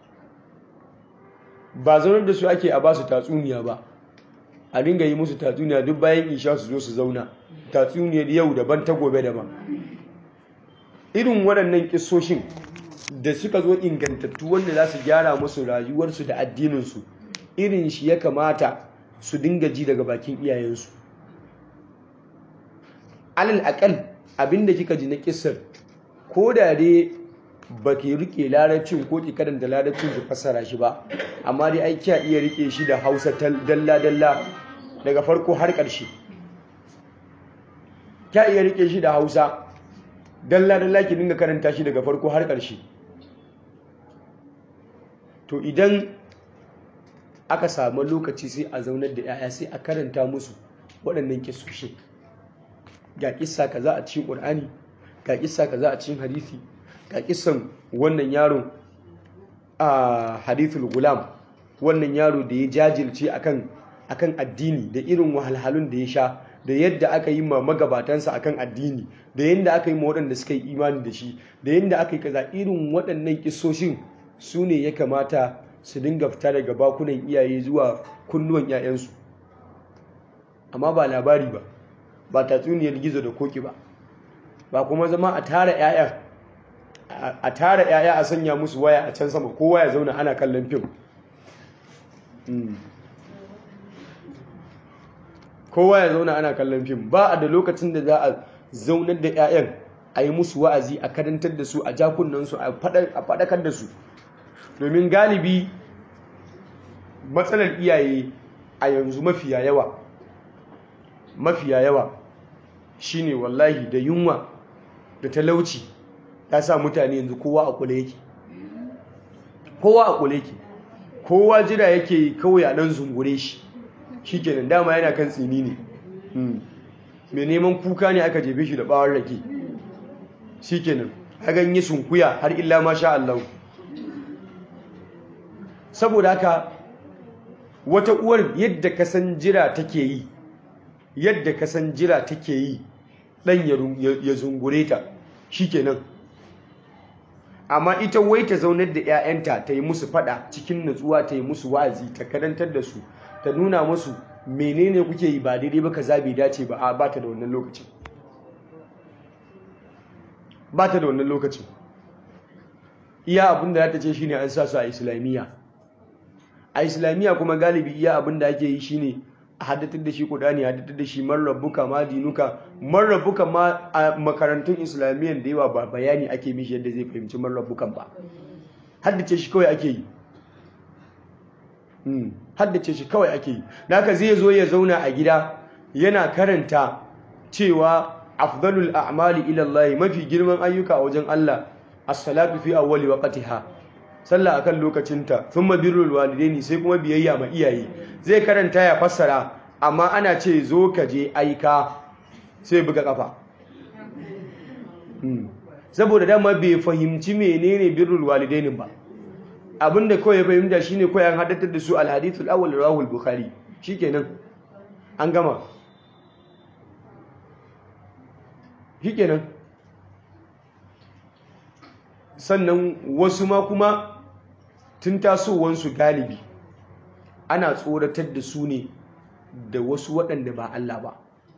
ba zaunar da su ake a ba su tatsuniya ba a dinga yi musu tatsuniya duk bayan isha su zo su zauna tatsuniyar yau daban ta gobe daban irin waɗannan kissoshin da suka zo ingantattu wanda za su gyara musu rayuwarsu da addininsu irin shi ya kamata su dinga ji daga bakin iyayensu alal akal abinda kika ji na kissar ko da dai ba ki rike larabcin ko ki karanta larabcin ki fassara shi ba amma dai ai kiya iya rike shi da hausa dalla dalla daga farko har ƙarshe kiya iya rike shi da hausa dalla dalla ki dinga karanta shi daga farko har ƙarshe to idan aka samu lokaci sai a zaunar da 'ya'ya sai a karanta musu waɗannan kisoshe ga kissa kaza a cikin ƙur'ani ga kissa kaza a cikin hadisi ga kissan wannan yaro a hadithul gulam wannan yaro da ya jajirce akan akan addini da irin wahalhalun da ya sha da yadda aka yi ma magabatansa akan addini da yadda aka yi ma waɗanda suka yi imani da shi da yadda aka yi kaza irin waɗannan kisoshin su ne ya kamata su dinga fita daga bakunan iyaye zuwa kunnuwan 'ya'yansu amma ba labari ba ba tatsuniyar gizo da koki ba ba kuma zama a tara 'ya'ya a tara 'ya'ya a sanya musu waya a can sama kowa ya zauna ana kallon fim kowa ya zauna ana kallon fim ba a da lokacin da za a zaunar da 'ya'yan a yi musu wa'azi a karantar da su a jakunansu a faɗakar da su domin galibi matsalar iyaye a yanzu mafiya yawa mafiya yawa shine wallahi da yunwa da talauci ta sa mutane yanzu kowa a kula yake kowa a kula yake kowa jira yake kawai a dan zungure shi shikenan dama yana kan tsini ne mai neman kuka ne aka jefe shi da bawon rake shikenan hagan yi sunkuya har illa masha Allah saboda haka wata uwar yadda kasan jira take yi yadda kasan jira take yi dan ya zungure ta shikenan amma ita wai ta zaunar da 'ya'yanta ta yi musu fada cikin nutsuwa ta yi musu wa'azi ta karantar da su ta nuna musu menene kuke yi ba daidai ba kaza bai dace ba a ba ta da wannan lokacin ba ta da wannan lokacin iya abin da ta ce shine an sa su a islamiyya a islamiyya kuma galibi iya abin da ake yi shine a haddatar da shi kudani a haddatar da shi marrabuka ma dinuka marrabuka ma a makarantun islamiyyan da yawa ba bayani ake mishi yadda zai fahimci marrabukan ba haddace shi kawai ake yi haddace shi kawai ake yi naka zai zo ya zauna a gida yana karanta cewa afdalul a'mali ila Allah mafi girman ayyuka a wajen Allah as-salatu fi awwali waqtiha sallah akan lokacinta thumma birrul walidaini sai kuma biyayya ma iyaye zai karanta ya fassara amma ana ce zo ka je aika sai buga kafa saboda dama bai fahimci menene birrul walidaini ba abinda kawai ya fahimta shine kawai an haddatar da su al-hadithul awwal rawahul bukhari shikenan an gama shikenan sannan wasu ma kuma tun tasowansu galibi ana tsoratar da su ne da wasu waɗanda ba Allah ba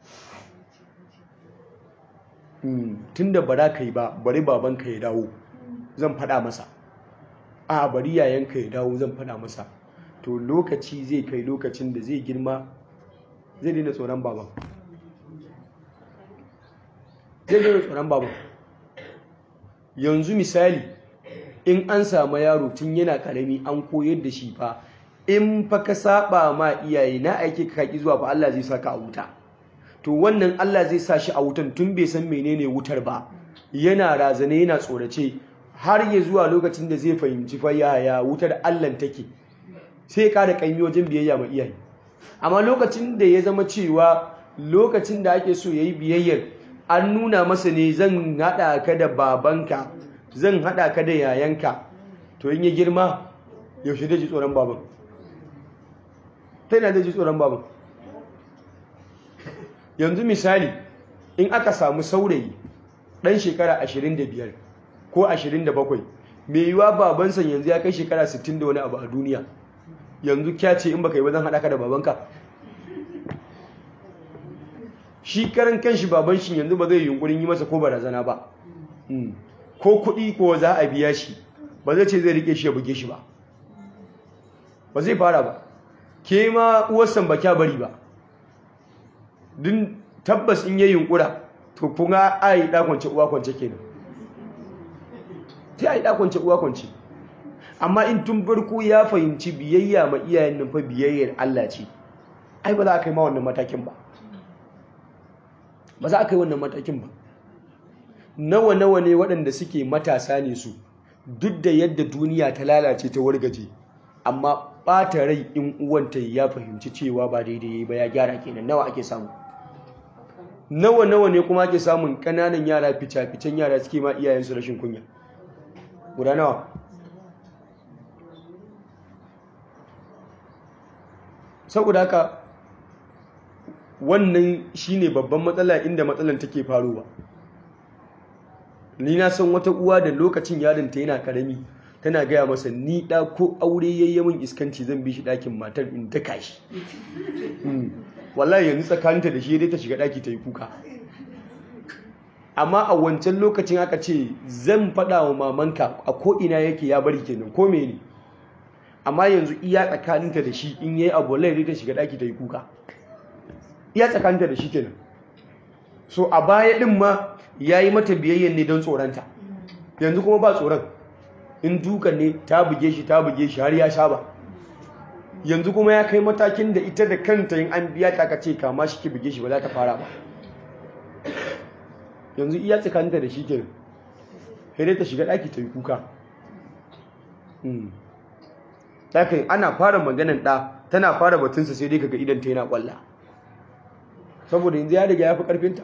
tun da bara ka yi ba bari babanka ya dawo zan faɗa masa a bari yayanka ya dawo zan faɗa masa to lokaci zai kai lokacin da zai girma zai daina tsoron baban zai daina tsoron baban yanzu misali in an samu yaro tun yana karami an koyar da shi fa in fa ka saba ma iyaye na aike ka kaki zuwa fa Allah zai saka a wuta to wannan Allah zai sa shi a wutan tun bai san menene wutar ba yana razane yana tsorace har ya zuwa lokacin da zai fahimci fa yaya wutar Allah take sai ka da kanyi wajen biyayya ma iyaye amma lokacin da ya zama cewa lokacin da ake so yayi biyayyar an nuna masa ne zan hada ka da babanka zan hada ka da yayanka to in ya girma yaushe da ji tsoron baban ta yana da ji tsoron baban yanzu misali in aka samu saurayi ɗan shekara 25 ko 27 mai yiwa babansa yanzu ya kai shekara 60 da wani abu a duniya yanzu kya ce in baka yi ba zan haɗa ka da babanka shi karan kanshi baban shi yanzu ba zai yunkurin yi masa ko barazana ba ko kuɗi ko za a biya shi ba zai ce zai rike shi ya buge shi ba ba zai fara ba ke ma uwarsan ba kya bari ba din tabbas in yi yunkura to kuma a yi ɗakwance uwa kwance kenan ta yi ɗakwance uwa kwance amma in tun farko ya fahimci biyayya ma iyayen nan fa biyayyar Allah ce ai ba za a kai ma wannan matakin ba ba za a kai wannan matakin ba nawa nawa ne waɗanda suke matasa ne su duk da yadda duniya ta lalace ta wargaje amma ɓata rai in uwanta ya fahimci cewa ba daidai ba ya gyara kenan nawa ake samu nawa nawa ne kuma ake samun ƙananan yara fica-ficen yara suke ma iyayensu rashin kunya guda nawa saboda haka wannan shine babban matsala inda matsalan take faruwa ni na san wata uwa da lokacin yarinta yana karami tana gaya masa ni da ko aure yayye min iskanci zan bi shi ɗakin matar in daka shi wallahi yanzu tsakaninta da shi dai ta shiga ɗaki ta yi kuka amma a wancan lokacin aka ce zan faɗa wa mamanka a ko'ina yake ya bari kenan ko ne amma yanzu iya tsakaninta da shi in yayi abu wallahi dai ta shiga ɗaki ta yi kuka iya tsakaninta da shi kenan so a baya ɗin ma ya yi mata biyayyen ne don tsoronta yanzu kuma ba tsoron in dukan ne ta buge shi ta buge shi har ya sha ba yanzu kuma ya kai matakin da ita da kanta yin an biya ta ka ce kama shi ki buge shi ba za ta fara ba yanzu iya tsakaninta da shi ke sai ta shiga ɗaki ta yi kuka ɗakin ana fara maganan ɗa tana fara batunsa sai dai kaga idan ta yana ƙwalla saboda yanzu ya riga ya fi ƙarfinta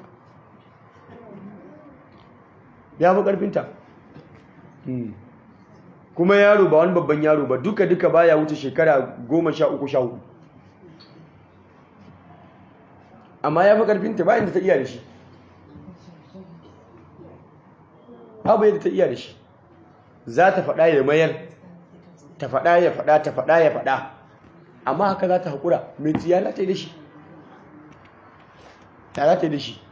ya fi ƙarfinta kuma yaro ba wani babban yaro ba duka duka baya wuce shekara goma sha uku sha hudu amma ya fi ƙarfinta bayan da ta iya da shi babu yadda ta iya da shi za ta faɗa ya mayar ta faɗa ya faɗa ta faɗa ya faɗa amma haka za ta haƙura mai tsiya za ta yi da shi ta za ta yi da shi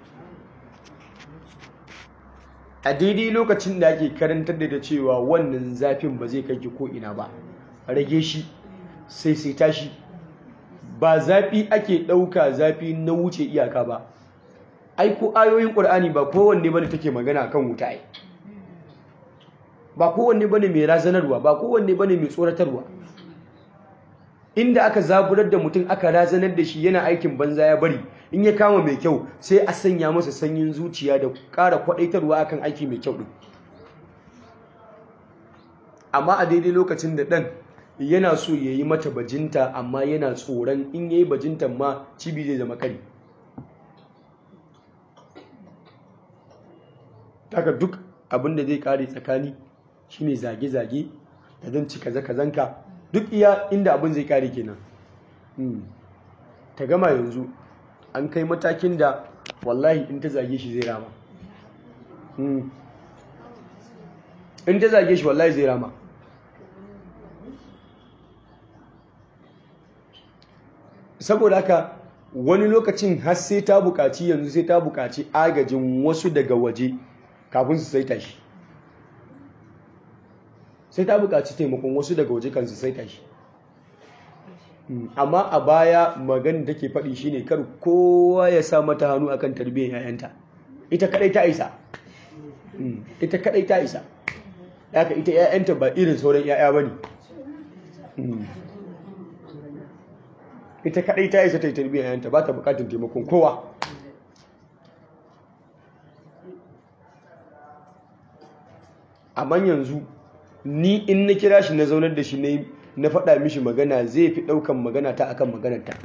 a daidai lokacin da ake karantar da cewa wannan zafin ba zai kai ki ko'ina ba rage shi sai sai tashi ba zafi ake ɗauka zafi na wuce iyaka ba ai ko ayoyin ƙur'ani ba kowanne bane take magana kan wuta ai ba kowanne bane mai razanarwa ba kowanne bane mai tsoratarwa inda aka zaburar da mutum aka razanar da shi yana aikin banza ya bari in ya kama mai kyau sai a sanya masa sanyin zuciya da ƙara kwaɗaitarwa akan aiki mai kyau ɗin amma a daidai lokacin da ɗan yana so ya yi mata bajinta amma yana tsoron in ya yi bajintan ma cibi zai zama kari taka duk abin da zai kare tsakani shine zage-zage da zan ci kaza-kazanka duk iya inda abin zai kare kenan ta gama yanzu an kai matakin da wallahi in ta zage shi zai rama in ta zage shi wallahi zai rama saboda haka wani lokacin har sai ta bukaci yanzu sai ta bukaci agajin wasu daga waje kafin su saita shi sai ta bukaci taimakon wasu daga waje kan su saita shi amma a baya magana da ke faɗi shine kar kowa ya sa mata hannu akan tarbiyyar yayanta ita kadai ta isa ita kadai ta isa haka ita ƴaƴanta ba irin sauran ƴaƴa bane ita kadai ta isa ta yi tarbiyyar ƴaƴanta ba ta bukatun taimakon kowa amma yanzu ni in na kira shi na zaunar da shi na faɗa mishi magana zai fi ɗaukan magana ta akan maganarta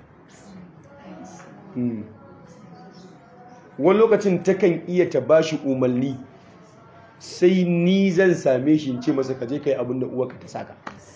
wani lokacin takan iya ta ba shi umarni sai ni zan same shi ce masa kaje kai abin da uwarka ta saka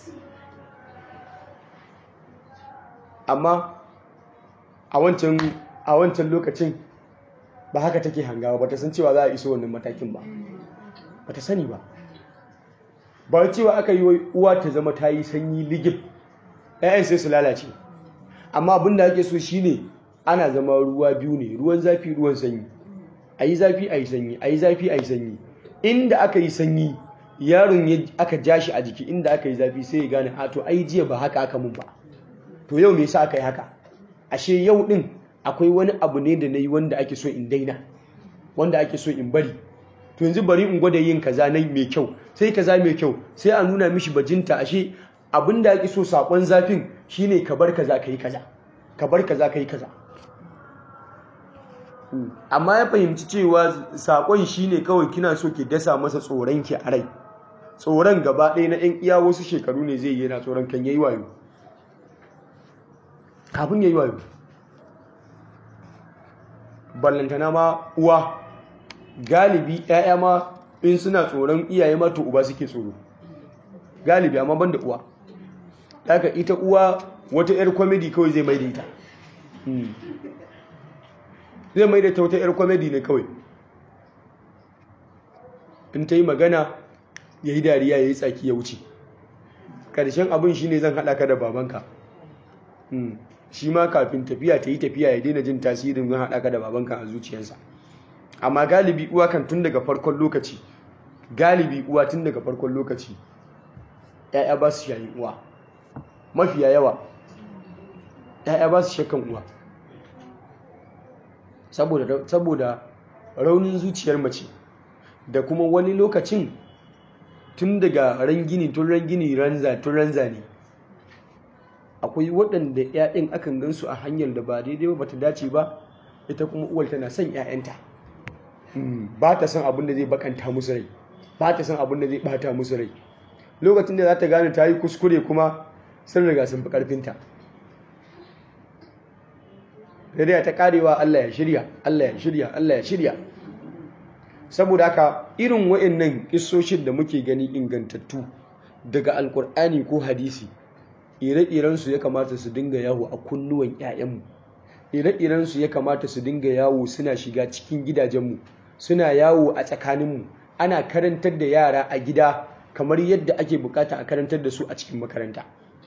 amma a wancan lokacin ba haka take hangawa ba ta san cewa za a iso wannan matakin ba ba ta sani ba ba cewa aka yi uwa ta zama ta yi sanyi ligib ‘ya'yan sai su lalace amma abin da ake so shine ana zama ruwa biyu ne ruwan zafi ruwan sanyi a yi zafi a yi sanyi a yi zafi a yi sanyi inda aka yi sanyi yaron aka ja shi a jiki inda aka yi zafi sai ya gane a to ai jiya ba haka aka mun ba to yau me yasa aka yi haka ashe yau din akwai wani abu ne da na yi wanda ake so in daina wanda ake so in bari to yanzu bari in gwada yin kaza na mai kyau sai kaza mai kyau sai a nuna mishi bajinta ashe abin da ake so sakon zafin shine ka bar kaza kai kaza ka bar kaza kai kaza amma ya fahimci cewa sakon shine kawai kina so ki dasa masa tsoron ki a rai tsoron gaba ɗaya na ɗan iya wasu shekaru ne zai yi yana tsoron kan yayi wayo kafin yayi wayo ballantana ma uwa galibi ‘ya'ya ma in suna tsoron iyaye ma to uba suke tsoro galibi amma ban da uwa daga ita uwa wata ‘yar kwamedi kawai zai mai da ita zai mai da ta wata ‘yar kwamedi ne kawai in ta yi magana ya yi dariya ya yi tsaki ya wuce ƙarshen abin shi ne zan haɗa ka da babanka shi ma kafin tafiya ta yi tafiya ya daina jin tasirin zan haɗa ka da babanka a zuciyarsa amma galibi uwa kan tun daga farkon lokaci galibi uwa tun daga farkon lokaci ‘ya'ya ba su shayin uwa mafiya yawa ‘ya'ya ba su shakan uwa saboda raunin zuciyar mace da kuma wani lokacin tun daga rangini tun rangini ranza tun ranza ne akwai waɗanda ‘ya'yan akan gansu a hanyar da ba daidai ba ta dace ba ita kuma uwar tana son ‘ya'yanta ba ta son abin da zai bakanta musu rai ba ta son abin da zai bata musu rai lokacin da za ta gane ta yi kuskure kuma sun riga sun fi karfinta da ta karewa Allah ya shirya Allah ya shirya Allah ya shirya saboda haka irin wa'annan kissoshin da muke gani ingantattu daga alkur'ani ko hadisi ire-iren su ya kamata su dinga yawo a kunnuwan 'ya'yanmu ire-iren su ya kamata su dinga yawo suna shiga cikin gidajenmu suna yawo a tsakaninmu ana karantar da yara a gida kamar yadda ake bukata a karantar da su a cikin makaranta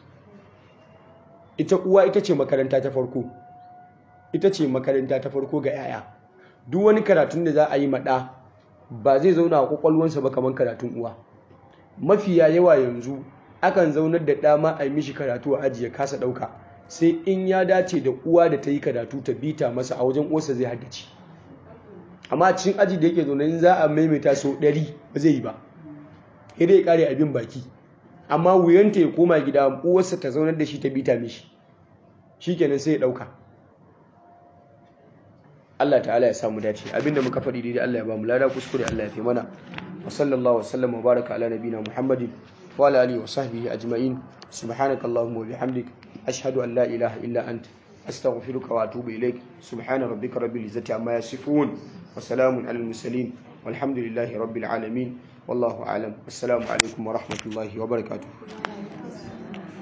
ita uwa ita ce makaranta ta farko ita ce makaranta ta farko ga yaya duk wani karatun da za a yi maɗa ba zai zauna a kwakwalwansa ba kamar karatun uwa mafiya yawa yanzu akan zaunar da dama a yi mishi karatu a ajiye kasa ɗauka sai in ya dace da uwa da ta yi karatu ta bita masa a wajen uwarsa zai haddace amma cikin aji da yake zaune in za a maimaita sau ɗari ba zai yi ba sai dai ya kare abin baki amma wuyanta ya koma gida uwarsa ta zaunar da shi ta bita mishi shikenan sai ya ɗauka Allah ta'ala ya samu dace abinda muka faɗi daidai Allah ya ba mu lada kuskure Allah ya fi mana wa sallallahu wasallam wa baraka ala nabina muhammadin wa ala alihi wa sahbihi ajma'in subhanakallahumma wa bihamdik ashhadu an la ilaha illa anta أستغفرك وأتوب إليك سبحان ربك رب العزة عما يصفون وسلام على المرسلين والحمد لله رب العالمين والله أعلم السلام عليكم ورحمة الله وبركاته